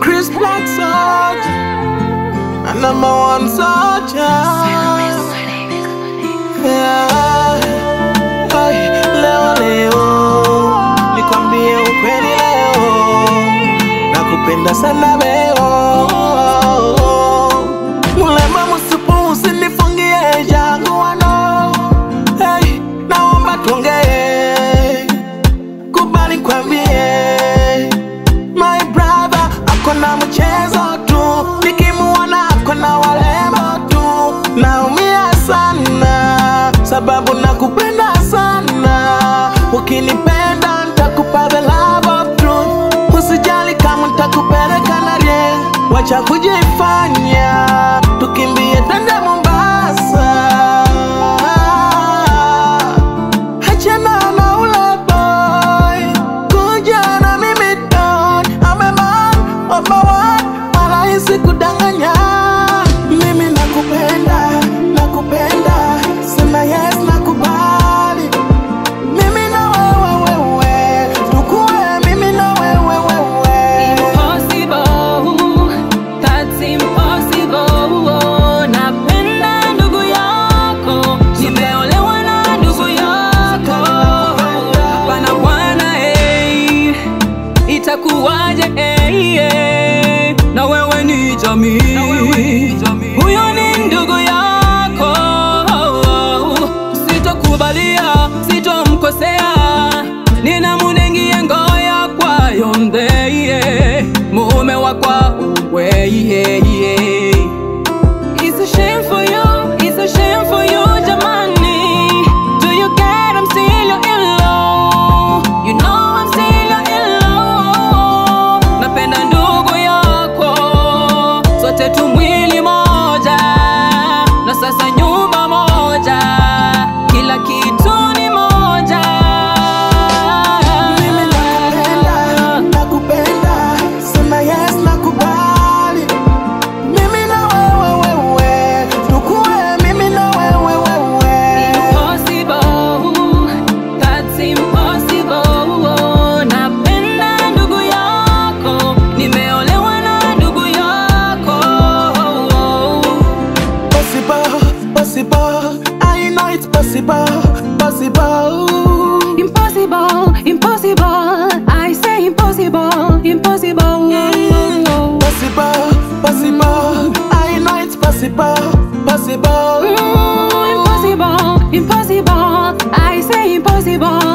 Chris Black soldier, a number one soldier. Yeah. Ay, leo leo, nikwambie ukweli leo, nakupenda sana leo. Mulema msupu usinifungie jaguano, hey, naomba tuongee, kubali kwambie My brother ako na mchezo tu, nikimuona ako na warembo tu, naumia sana sababu nakupenda sana. Ukinipenda nitakupa the love of truth, usijali kama nitakupeleka na rie, wacha kujifanya, tukimbie twende Mombasa. Achana na ule boy, kuja na mimi don. I'm a man of my word, wala hisi kudanganya. Mimi nakupenda, nakupenda, sema yes nakubali. Mimi na wewe wewe, tukue mimi na wewe wewe. Impossible, that's impossible. Napenda ndugu yako, nimeolewa na ndugu yako. Hapana bwana, hey, itakuwaje? Hey, hey, na wewe ni jamii, huyo ni ndugu yako. Sitokubalia, sitomkosea, ninamunengie ngoya kwayo ndeye mume wakwa weye It's a shame for you, it's a shame for you, jamani. Do you get I'm still your in-law? You know I'm still your in-law. Napenda ndugu yako, sote tu mwili moja, na sasa nyumba moja, kila kitu ni moja. Mimi nakupenda, nakupenda, sema yes nakubali. Mimi na wewe wewe, tukue mimi na wewe wewe. Impossible, that's impossible. Napenda ndugu yako, nimeolewa na ndugu yako. Possible, possible, I know it's possible, possible. Impossible, impossible. I say impossible, impossible. Possible, possible, I know it's possible, possible. Mm, impossible, impossible. I say impossible.